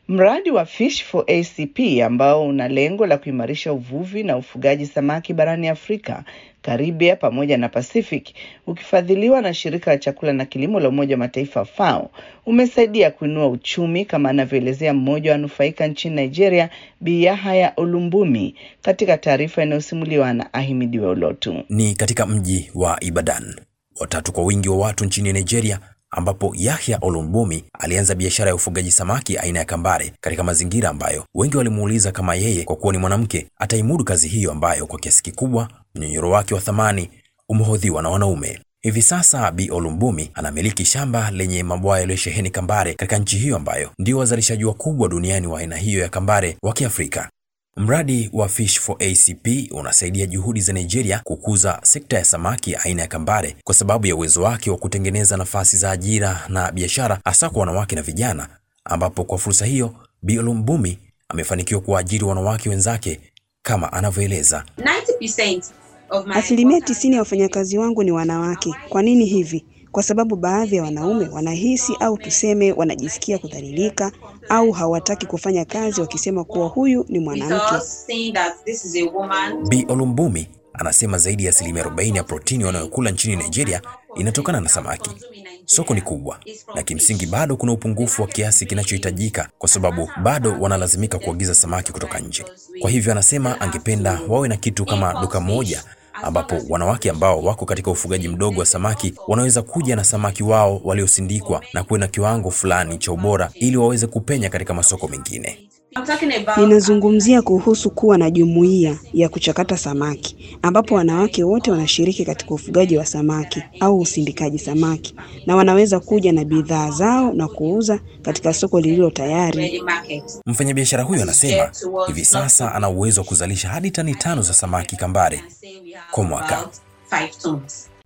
Mradi wa Fish for ACP ambao una lengo la kuimarisha uvuvi na ufugaji samaki barani Afrika, Karibia pamoja na Pacific, ukifadhiliwa na shirika la chakula na kilimo la Umoja wa Mataifa FAO, umesaidia kuinua uchumi kama anavyoelezea mmoja wa wanufaika nchini Nigeria, Bi Yahaya Olumbumi, katika taarifa inayosimuliwa na Ahimidiwe Olotu. Ni katika mji wa Ibadan, watatu kwa wingi wa watu nchini Nigeria, ambapo Yahya Olumbumi alianza biashara ya ufugaji samaki aina ya kambare katika mazingira ambayo wengi walimuuliza kama yeye kwa kuwa ni mwanamke ataimudu kazi hiyo ambayo kwa kiasi kikubwa mnyonyoro wake wa thamani umehodhiwa na wanaume. Hivi sasa Bi Olumbumi anamiliki shamba lenye mabwawa yaliyosheheni kambare katika nchi hiyo ambayo ndio wazalishaji wakubwa duniani wa aina hiyo ya kambare wa Kiafrika. Mradi wa Fish for ACP unasaidia juhudi za Nigeria kukuza sekta ya samaki aina ya kambare kwa sababu ya uwezo wake wa kutengeneza nafasi za ajira na biashara hasa kwa wanawake na vijana, ambapo kwa fursa hiyo Bi Olumbumi amefanikiwa kuwaajiri wanawake wenzake kama anavyoeleza. Asilimia tisini ya wafanyakazi wangu ni wanawake. Kwa nini hivi? Kwa sababu baadhi ya wanaume wanahisi au tuseme wanajisikia kudhalilika au hawataki kufanya kazi wakisema kuwa huyu ni mwanamke. Bi Olumbumi anasema zaidi ya asilimia 40 ya protini wanayokula nchini Nigeria inatokana na samaki. Soko ni kubwa na kimsingi bado kuna upungufu wa kiasi kinachohitajika kwa sababu bado wanalazimika kuagiza samaki kutoka nje. Kwa hivyo anasema angependa wawe na kitu kama duka moja ambapo wanawake ambao wako katika ufugaji mdogo wa samaki wanaweza kuja na samaki wao waliosindikwa na kuwe na kiwango fulani cha ubora ili waweze kupenya katika masoko mengine. Ninazungumzia kuhusu kuwa na jumuiya ya kuchakata samaki ambapo wanawake wote wanashiriki katika ufugaji wa samaki au usindikaji samaki na wanaweza kuja na bidhaa zao na kuuza katika soko lililo tayari. Mfanyabiashara huyo anasema hivi sasa ana uwezo wa kuzalisha hadi tani tano za samaki kambare kwa mwaka.